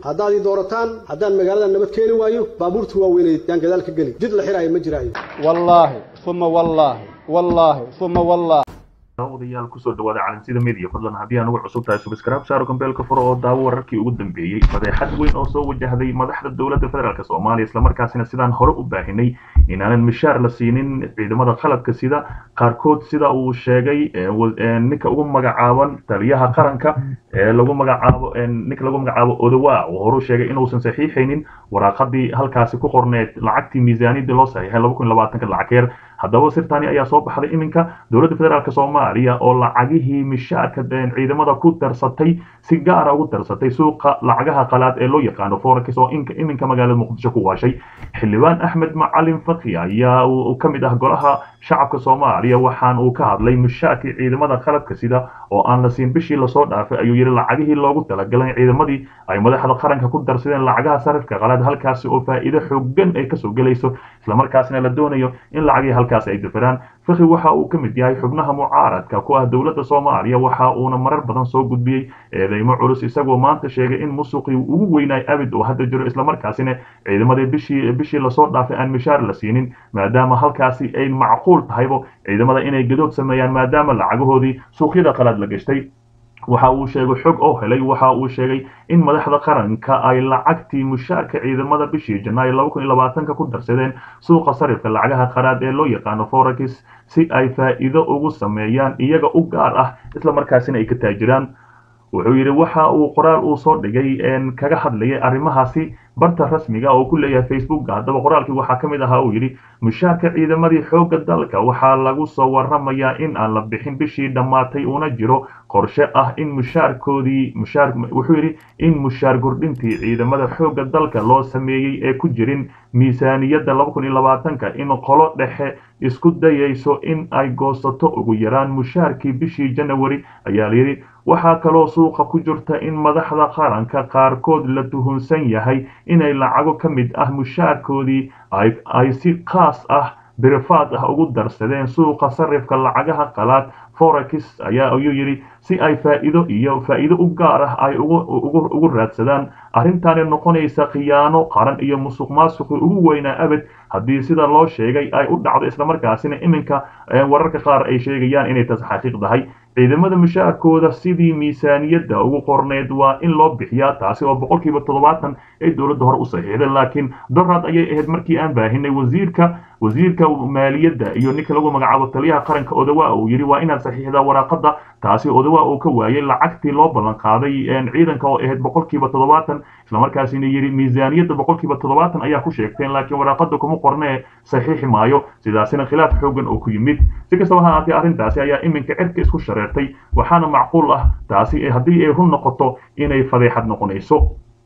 haddaad ii doorataan haddaan magaalada nabad keeni waayo baabuurta waaweyneed yaan gadaal ka geli jid la xiraayo ma jiraayo wallaahi uma wallaahi wallaahi uma wallaahi odayaal kusoo dhawaada calansida media fadlan haddii aan ugu cusub tahay subscribe saaro gambeelka furo oo daawo wararkii ugu dambeeyey fadeexad weyn oo soo wajahday madaxda dowladda federaalk soomaaliya islamarkaasina sidaan hore u baahinay inaanan mishaar la siinin ciidamada qalabka sida qaarkood sida uu sheegay ninka ugu magacaaban taliyaha qaranka ee lagu magacaabo ninka lagu magacaabo odowa uu horu sheegay inuusan saxiixaynin waraaqadii halkaasi ku qorneed lacagtii miisaaniyadii loo saxiixay laba kun labaatanka lacageer haddaba sirtani ayaa soo baxday iminka dowladda federaalk soomaaliya oo lacagihii mishaarka ciidamada ku darsatay si gaara ugu darsatay suuqa lacagaha qalaad ee loo yaqaano forex oo iminka magaalada muqdisho ku waashay xildhibaan axmed macalin fakhi ayaa ka mid ah golaha shacabka soomaaliya waxaan uu ka hadlay mishaarkii ciidamada qalabka sida oo aan la siin bishii lasoo dhaafay ayuu yidhi lacagihii loogu talagalay ciidamadii ay madaxda qaranka ku darsadeen lacagaha sarifka qalaad halkaasi oo faa'iido xoogan ay kasoo gelayso islamarkaasina la doonayo in lacagihii halkaas ay dafiraan fakhi waxa uu ka mid yahay xubnaha mucaaradka ku ah dowladda soomaaliya waxa uuna marar badan soo gudbiyey eedeymo culus isagoo maanta sheegay in musuqii ugu weynaay abid oo hadda jiro islamarkaasina ciidamadii bishii bishii lasoo dhaafay aan mishaar la siinin maadaama halkaasi ay macquul tahaybo ciidamada inay gadood sameeyaan maadaama lacagahoodii suuqyada qalaad la gashtay waxa uu sheegay xog oo helay waxa uu sheegay in madaxda qaranka ay lacagtii mushaarka ciidamada bishii janaayo laba kun iyo labaatanka ku darsadeen suuqa sarifka lacagaha qaraad ee loo yaqaano forex si ay faa'iido ugu sameeyaan iyaga u gaar ah isla markaasina ay ka taajiraan wuxuu yidhi waxa uu qoraal uu soo dhigay kaga hadlayay arrimahaasi barta rasmiga oo ku leeyahay facebooka haddaba qoraalkii waxaa ka mid ahaa uu yidhi mushaarka ciidamadii xoogga dalka waxaa lagu soo waramayaa in aan la bixin bishii dhammaatay una jiro qorshe ah in mushaarkoodii mushaar wuxuu yidhi in mushaar kordhintii ciidamada xoogga dalka loo sameeyey ee ku jirin miisaaniyadda laba kun iyo labaatanka in qolo dhexe isku dayayso in ay goosato ugu yaraan mushaarkii bishii janawari ayaa layidhi waxaa kaloo suuqa ku jirta in madaxda qaranka qaarkood la tuhunsan yahay inay lacago ka mid ah mushaarkoodii ay si khaas ah birifaad ah ugu darsadeen suuqa sarifka lacagaha qalaad forex ayaa ayuu yidhi si ay faa'iido iyo faa'iido u gaar ah ay ugu raadsadaan arrintaani noqonaysa khiyaano qaran iyo musuq maasuqii ugu weynaa abed haddii sida loo sheegay ay u dhacdo islamarkaasina iminka wararka qaar ay sheegayaan inay taas xaqiiq tahay ciidamada mushaarkooda sidii miisaaniyadda ugu qorneed waa in loo bixiyaa taasi oo boqolkiiba toddobaatan ay dowladda hore u saxiixday laakiin dorad ayay ahayd markii aan baahinay wasiirka wasiirka maaliyadda iyo ninka lagu magacaabo taliyaha qaranka odawa uu yidhi waa inaad saxiixdaa waraaqada taasi odawa uu ka waayay lacagtii loo ballan qaaday ciidanka oo ahayd boqolkiiba toddobaatan islamarkaasina yidhi miisaaniyadda boqolkiiba toddobaatan ayaa ku sheegteen laakiin waraaqada kuma qornee saxiixi maayo sidaasina khilaaf xoogan oo ku yimid si kastaba ha ahaatee arrintaasi ayaa iminka cirka isku shareertay waxaana macquul ah taasi haddii ay run noqoto inay fadeexad noqonayso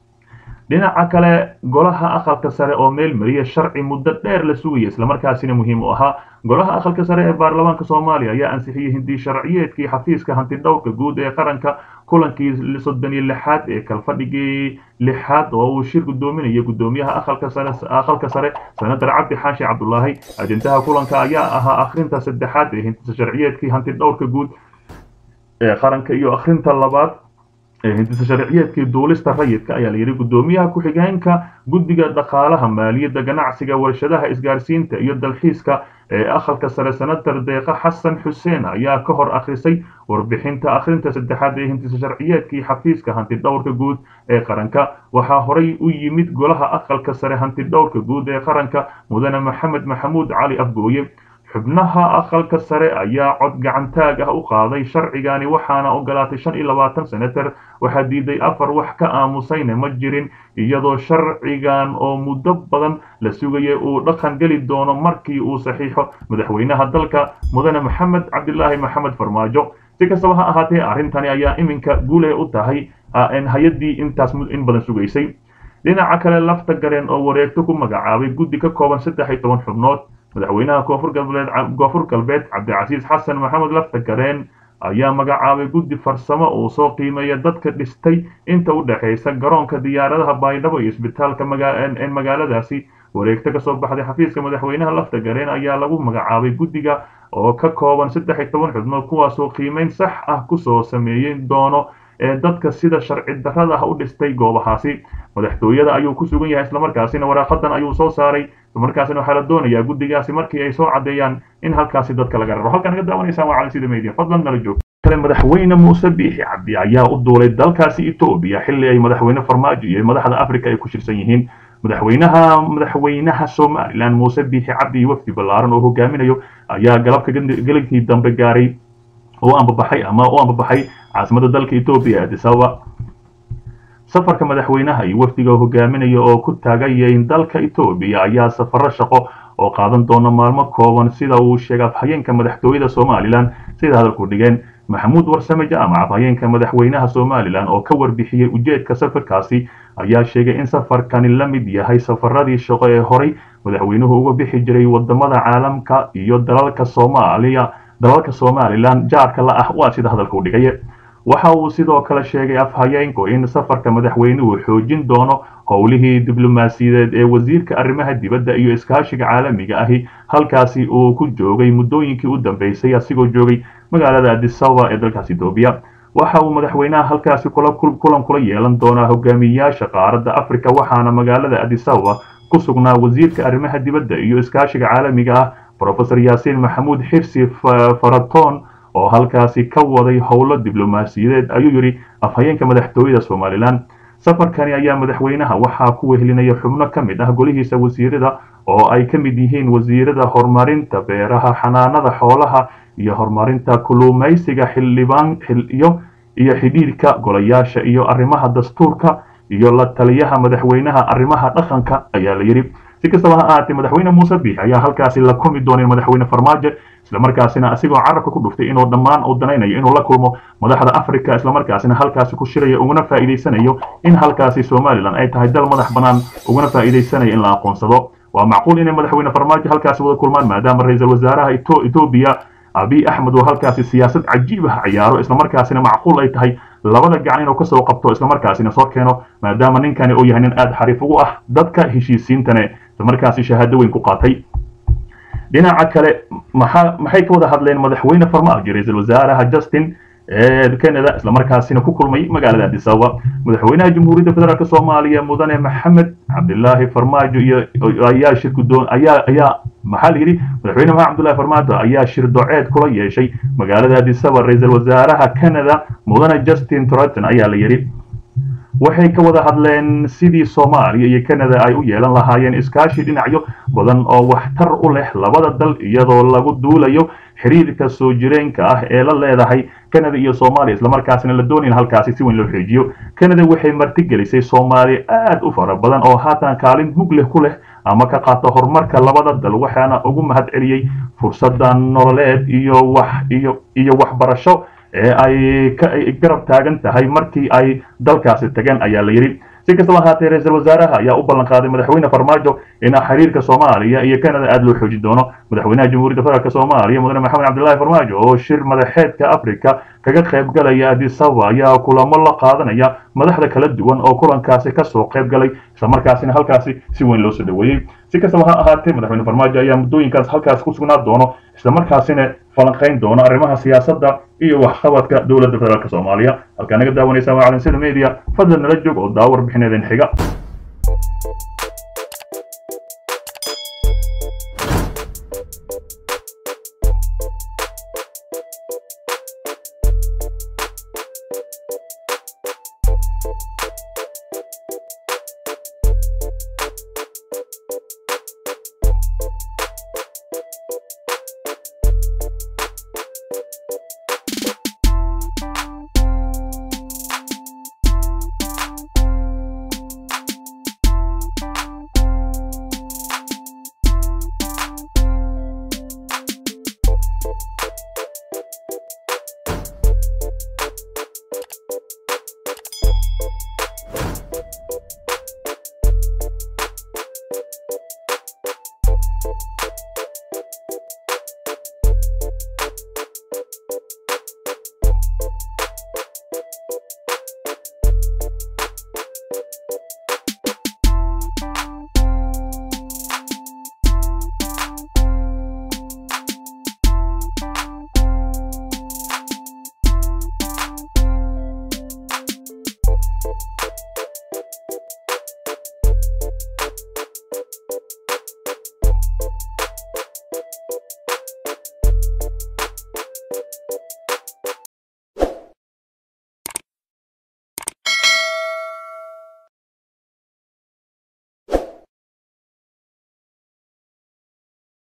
dhinaca kale golaha aqalka sare oo meel mariya sharci muddo dheer la sugaya islamarkaasina muhiim u ahaa golaha aqalka sare ee baarlamaanka soomaaliya ayaa ansixiyey hindi sharciyeedkii xafiiska hantidhowrka guud ee qaranka kulankii soddon iyo lixaad ee kalfadhigii lixaad oo uu shir gudoominaya gudoomiyaha aqalka sare aqalka sare senator cabdi xaashi cabdulaahi ajendaha kulanka ayaa ahaa akhrinta saddexaad ee hindisa sharciyeedkii hantidhowrka guud ee qaranka iyo akhrinta labaad hindisa sharciyeedkii duulista rayidka ayaa layidhi gudoomiyaha ku-xigeenka guddiga dhaqaalaha maaliyadda ganacsiga warshadaha isgaarsiinta iyo dalxiiska ee aqalka sare senator deeqa xasan xuseen ayaa ka hor akhrisay warbixinta akhrinta saddexaad ee hindisa sharciyeedkii xafiiska hantidhowrka guud ee qaranka waxaa horay u yimid golaha aqalka sare hantidhowrka guud ee qaranka mudane maxamed maxamuud cali afgooye xubnaha aqalka sare ayaa cod gacantaag ah u qaaday sharcigani waxaana ogolaatay shan iyo labaatan senator waxaa diiday afar wax ka aamusayna ma jirin iyadoo sharcigan oo muddo badan la sugayay uu dhaqan geli doono markii uu saxiixo madaxweynaha dalka mudane maxamed cabdilaahi maxamed farmaajo si kastaba ha ahaatee arrintani ayaa iminka guuley u tahay hay-addii intaas in badan sugaysay dhinaca kale lafta gareen oo wareegto ku magacaabay guddi ka kooban saddex iyo toban xubnood madaxweynaha koonfur galbeed koonfur galbeed cabdicasiis xasan maxamed lafta gareen ayaa magacaabay guddi farsamo uu soo qiimeeya dadka dhistay inta u dhexaysa garoonka diyaaradaha baydhabo iyo isbitaalka magaaladaasi wareegto kasoo baxday xafiiska madaxweynaha lafta gareen ayaa lagu magacaabay guddiga oo ka kooban saddex iyo toban xubnood kuwaasoo qiimeyn sax ah kusoo sameeyin doono ee dadka sida sharci darrada ah u dhistay goobahaasi madaxtooyada ayuu ku sugan yahay islamarkaasina waraaqadan ayuu soo saaray islamarkaasina waxaa la doonayaa guddigaasi markii ay soo caddeeyaan in halkaasi dadka laga raro halkaan naga daawanaysaan waa calansida media fadlan nala joog kale madaxweyne muuse biixi cabdi ayaa u duulay dalkaasi etoobiya xilli ay madaxweyne farmaajo iyo madaxda afrika ay ku shirsan yihiin madaxweynaha madaxweynaha somalilan muuse biixi cabdi iyo wafdi ballaaran oo hogaaminayo ayaa galabka gelinkii dambe gaaray oo ambabaxay ama u ambabaxay caasimada dalka etoobiya addis ababa safarka madaxweynaha iyo wafdiga hogaaminaya oo ku taagayayn dalka etoobiya ayaa safaro shaqo oo qaadan doona maalmo kooban sida uu sheegay afhayeenka madaxtooyada somalilan sida hadalku dhigeen maxamuud warsame jaamac afhayeenka madaxweynaha somalilan oo ka warbixiyey ujeedka safarkaasi ayaa sheegay in safarkani la mid yahay safaradii shaqo ee horay madaxweynuhu uga bixi jiray wadamada caalamka iyo dalalka soomaaliya dalalka somalilan jaarka la ah waa sida hadalka u dhigay waxa uu sidoo kale sheegay afhayeenku in safarka madaxweynuhu xoojin doono howlihii diblomaasiyadeed ee wasiirka arrimaha dibadda iyo iskaashiga caalamiga ahi halkaasi uu ku joogay muddooyinkii u dambeysay asigoo joogay magaalada addis ababa ee dalkaas etoobiya waxa uu madaxweynaha halkaasi kulan kula yeelan doonaa hogaamiyayaasha qaaradda afrika waxaana magaalada addis ababa ku sugnaa wasiirka arrimaha dibadda iyo iskaashiga caalamiga ah profesor yaasiin maxamuud xirsi faraton oo halkaasi ka waday howlo diblomaasiyadeed ayuu yidhi afhayeenka madaxtooyada somalilan safarkani ayaa madaxweynaha waxaa ku wehelinaya xubno ka mid ah golihiisa wasiirada oo ay ka mid yihiin wasiirada horumarinta beeraha xanaanada xoolaha iyo horumarinta kulumaysiga xildhibaan iyo iyo xidhiidhka golayaasha iyo arrimaha dastuurka iyo la taliyaha madaxweynaha arrimaha dhaqanka ayaa la yidhi si kastaba ha ahaatee madaxweyne muuse biix ayaa halkaasi la kumi doonay madaxweyne farmaajo islamarkaasina asigoo carabka ku dhuftay inuu dhammaan uu danaynayo inuu la kulmo madaxda afrika islamarkaasina halkaasi ku shirayo uguna faa'iidaysanayo in halkaasi somalilan ay tahay dal madax bannaan uguna faa'iidaysanayo in la aqoonsado waa macquul inay madaxweyne farmaajo halkaasi wada kulmaan maadaama ra-iisul wasaaraha etoobiya abiy axmed oo halkaasi siyaasad cajiib ah ciyaaro islamarkaasina macquul ay tahay labada gacan inuu kasoo qabto islamarkaasina soo keeno maadaama ninkani uu yahay nin aada xariif ugu ah dadka heshiisiintane islamarkaasi shahaado weyn ku qaatay dhinaca kale maxaa maxay ka wada hadleen madaxweyne farmaajo ra-iisul wasaaraha justin ee canada islamarkaasina ku kulmay magaalada addis ababa madaxweynaha jamhuuriyadda federaalk soomaaliya mudane maxamed cabdilaahi farmaajo iyo ayaa shir gudoon ayaa ayaa maxaa la yidhi madaxweyne maxamed cabdullahi farmaajo ayaa shir doceed kula yeeshay magaalada addis ababa ra-iisul wasaaraha canada mudane justin truton ayaa la yidhi waxay ka wada hadleen sidii soomaaliya iyo canada ay u yeelan lahaayeen iskaashi dhinacyo badan oo waxtar u leh labada dal iyadoo lagu duulayo xiriirka soo jireenka ah ee la leedahay canada iyo soomaaliya islamarkaasina la doonayn halkaasi si weyn loo xoojiyo canada waxay martigelisay soomaaliya aad u fara badan oo haatan kaalin mug leh ku leh ama ka qaata horumarka labada dal waxaana ugu mahad celiyey fursada nololeed iyo wax iyo iyo waxbarasho ee ay garab taagan tahay markii ay dalkaasi tageen ayaa la yidhi si kastaba ahaatee ra-iisul wasaaraha ayaa u ballan qaaday madaxweyne farmaajo in xiriirka soomaaliya iyo canada aada loo xoojin doono madaxweynaha jamhuuriyadda federaalk soomaaliya mudane maxamed cabdillahi farmaajo oo shir madaxeedka africa kaga qayb galaya addis ababa ayaa kulamo la qaadanaya madaxda kala duwan oo kulankaasi kasoo qayb galay islamarkaasina halkaasi si weyn loo soo dhaweeyey si kastaba ha ahaatee madaxweyne farmaajo ayaa muddooyinkaas halkaas ku sugnaa doono islamarkaasina falanqayn doono arrimaha siyaasadda iyo waxqabadka dowladda federaalk soomaaliya halkaa naga daawanaysa waa calansida media fadlan nala joog oo daawar bixineedeen xiga